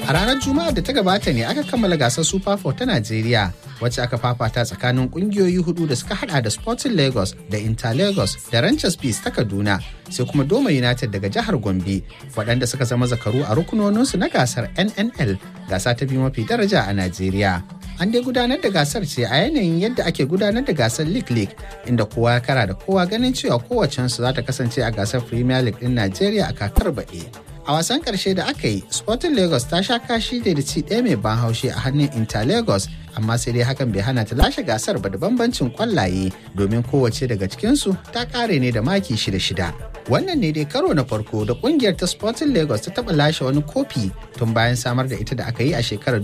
A ranar Juma'a da ta gabata ne aka kammala gasar Super 4 ta Najeriya wacce aka fafata tsakanin kungiyoyi hudu da suka hada da Sporting Lagos da Inter Lagos da Ranchers Peace ta Kaduna sai kuma Doma United daga jihar Gombe waɗanda suka zama zakaru a rukunoninsu na gasar NNL gasa ta biyu mafi daraja a Najeriya. An dai gudanar da gasar ce a yanayin yadda ake gudanar da gasar League League inda kowa ya kara da kowa ganin cewa kowacensu za ta kasance a gasar Premier League ɗin Najeriya a kakar baɗi. A wasan ƙarshe da aka yi, Sporting Lagos ta sha kashi da ci ɗaya mai ban haushi a hannun Inter Lagos, amma sai dai hakan bai hana ta lashe gasar ba da bambancin kwallaye domin kowace daga cikinsu ta ƙare ne da maki shida-shida. Wannan ne dai karo na farko da ƙungiyar ta Sporting Lagos ta taɓa lashe wani kofi tun bayan samar da ita da aka yi a shekarar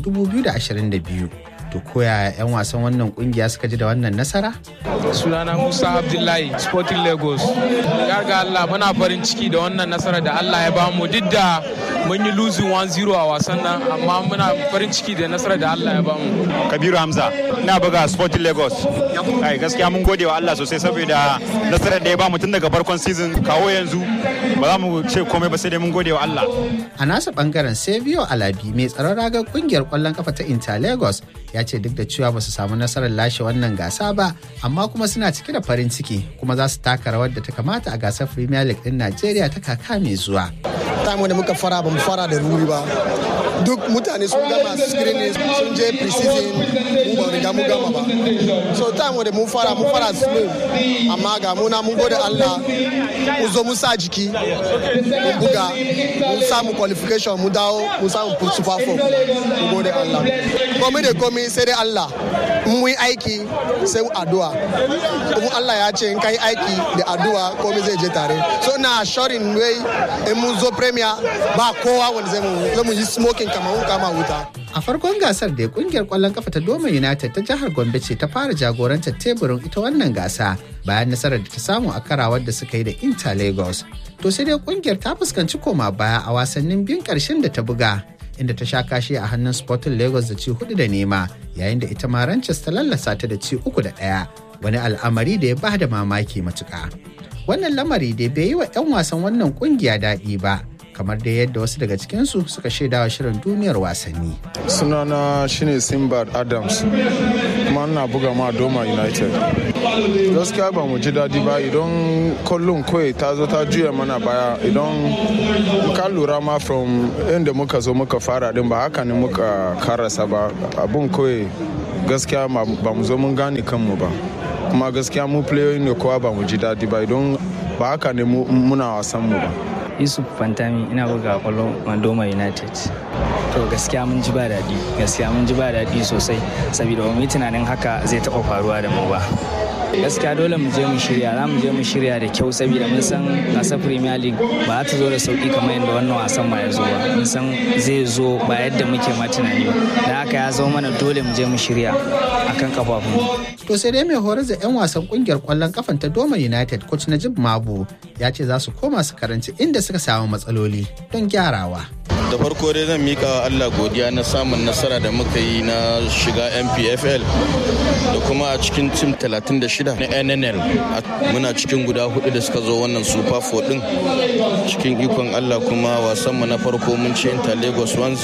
2022. To koya 'yan wasan wannan kungiya suka ji da wannan nasara? Sunana Musa Abdullahi Sporting Lagos. Ya ga Allah muna farin ciki da wannan nasara da Allah ya bamu duk da mun yi losing 1-0 a wasan nan amma muna farin ciki da nasara da Allah ya bamu. Kabiru Hamza ina buga Sporting Lagos. Ai gaskiya mun gode wa Allah sosai saboda nasarar da ya bamu tun daga farkon season kawo yanzu ba za mu ce komai ba sai dai mun gode wa Allah. A nasa bangaren Savio Alabi mai tsaron ragar kungiyar kwallon kafa ta Inter Lagos ya ce duk da cewa ba su samu nasarar lashe wannan gasa ba amma kuma suna cike da farin ciki kuma za su taka rawar da ta kamata a gasar Premier League din Najeriya ta kaka mai zuwa. Time da muka fara ba mu fara da ruri ba. Duk mutane sun gama screening sun je pre-season mu ba riga mu gama ba. So time da mun fara mun fara slow amma ga muna mun gode Allah mu zo mu sa jiki mun buga mun samu qualification mu dawo mu samu super four mu gode Allah. Komai da komai sai dai Allah in mu yi aiki sai addu'a kuma Allah ya ce in kai aiki da addu'a komai zai je tare so na assuring wai in mun zo premier ba kowa wanda zai mu yi smoking kamar mun kama wuta A farkon gasar da kungiyar kwallon kafa ta Doma United ta jihar Gombe ce ta fara jagorantar teburin ita wannan gasa bayan nasarar da ta samu a karawar da suka yi da Inter Lagos. To sai dai kungiyar ta fuskanci koma baya a wasannin biyun karshen da ta buga inda ta sha kashi a hannun Sporting Lagos da ci hudu da nema yayin da ita ma Ranches ta lallasa ta da ci uku da ɗaya wani al'amari da ya ba da mamaki matuƙa. Wannan lamari da bai yi wa 'yan wasan wannan kungiya daɗi ba kamar da yadda wasu daga cikinsu suka shaidawa shirin duniyar wasanni. Sunana shine Simbad Adams kuma ina buga ma Doma United. Gaskiya ba mu ji daɗi ba idan kullum kawai ta zo ta juya mana baya idan ka lura ma from inda muka zo muka fara din ba haka ne muka karasa ba abun kawai gaskiya ba mu zo mun gane kanmu ba. kuma gaskiya mu playoyin ne kowa ba mu ji daɗi ba idan ba haka ne muna wasan mu ba. yusuf fantami ina buga kwallon mandoma united to gaskiya mun ji ba daɗi gaskiya mun ji ba daɗi sosai saboda ba mu yi tunanin haka zai taɓa faruwa da mu ba gaskiya dole mu je mu shirya za mu je mu shirya da kyau saboda mun san gasar premier league ba za ta zo da sauki kamar yadda wannan wasan ma ya zo ba mun san zai zo ba yadda muke ma tunani ba da haka ya zo mana dole mu je mu shirya akan kafafun to sai dai mai horar da 'yan wasan kungiyar kwallon kafan ta doma united coach najib mabu ya ce za su koma su karanci inda suka samu matsaloli don gyarawa da farko dai zan mika wa Allah godiya na samun nasara da muka yi na shiga MPFL da kuma a cikin tim 36 na NNL muna cikin guda hudu da suka zo wannan Super 4 din cikin ikon Allah kuma wasan mu na farko mun ci Inter Lagos 1-0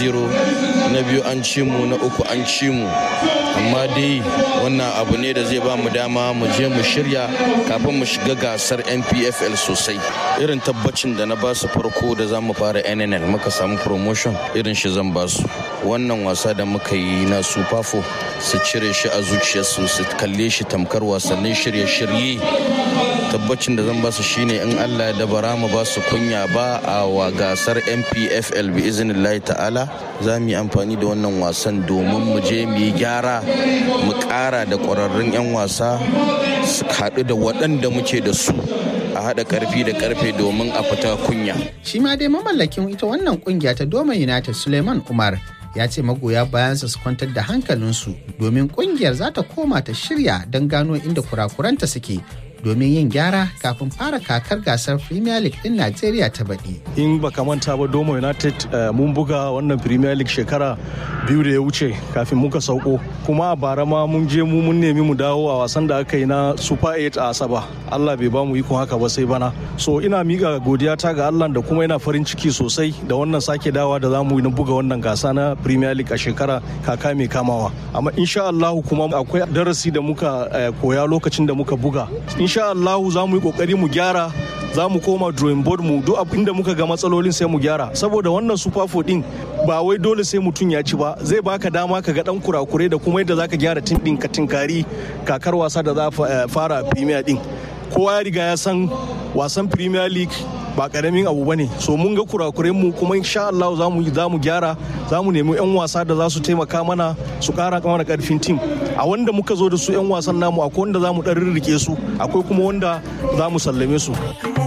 na biyu an ci mu na uku an ci mu amma dai wannan abu ne da zai ba mu dama mu je mu shirya kafin mu shiga gasar NPFL sosai irin tabbacin da na ba su farko da za mu fara NNL muka samu promotion irin shi zan ba su wannan wasa da muka yi na super four su cire shi a zuciyarsu su kalle shi tamkar wasannin shirye-shirye tabbacin da zan ba su shine in allah da bara mu ba su kunya ba a wa gasar mpfl bi iznillahi ta'ala za mu yi amfani da wannan wasan domin mu je mu yi gyara mu kara da kwararrun 'yan wasa su haɗu da waɗanda muke da su a haɗa ƙarfi da ƙarfe domin a fita kunya. Shi ma dai mamallakin ita wannan kungiya ta Doma United Suleiman Umar ya ce magoya bayansa su kwantar da hankalinsu domin kungiyar za ta koma ta shirya don gano inda kurakuranta suke domin yin gyara kafin fara kakar gasar Premier League ɗin Najeriya ta baɗi. In baka manta ba Doma United mun buga wannan Premier League shekara biyu da ya wuce kafin muka sauko kuma a bara ma mun je mu mun nemi mu dawo a wasan da aka yi na Super 8 a Asaba. Allah bai ba mu ikon haka ba sai bana. So ina miƙa godiya ta ga Allah da kuma ina farin ciki sosai da wannan sake dawa da za mu yi na buga wannan gasa na Premier League a shekara kaka mai kamawa. Amma insha Allah kuma akwai darasi da muka koya lokacin da muka buga. Insha Allah za mu yi kokari mu gyara za mu koma drawing board mu duk abin da muka ga matsalolin sai mu gyara saboda wannan super four din ba wai dole sai mutum ya ci ba zai baka dama ka ga dan kurakure da kuma yadda zaka gyara tin din ka tinkari kakar wasa da za fara premier din kowa ya riga ya san wasan premier league ba karamin abu bane so mun ga kurakuren mu kuma insha Allah za mu za mu gyara za mu nemi yan wasa da za su taimaka mana su kara mana karfin tim a wanda muka zo da su yan wasan namu akwai wanda za mu dan rirrike su akwai kuma wanda za mu sallame su